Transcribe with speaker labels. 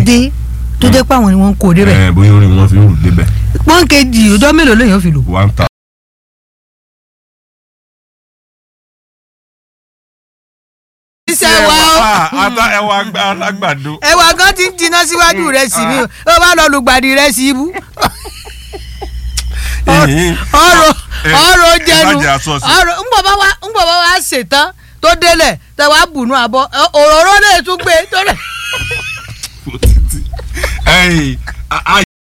Speaker 1: dé tó jẹ́ pé àwọn ni wọ́n ń kó débẹ̀
Speaker 2: ẹ bóyá orin wọn fi ń rù débẹ̀
Speaker 1: pọ́n kejì ọjọ́ mélòó lèèyàn fi lò.
Speaker 2: one thousand.
Speaker 1: iṣẹ́ wa ó
Speaker 2: ata ẹwà alágbàdo.
Speaker 1: ẹwà kan ti ń jiná síwájú rẹ sí mi ó bá lọ lùgbàdì rẹ sí ibú ọ̀rọ̀ ọ̀rọ̀ jẹnu
Speaker 2: ẹ má jẹ́ aṣọ sí.
Speaker 1: ọ̀rọ̀ ńgbọ̀ bá wa ńgbọ̀ bá wa ṣètàn tó délẹ̀ tẹ wàá bùnú àbọ̀ òróró lè tún gbé tó lè.
Speaker 2: ẹyìn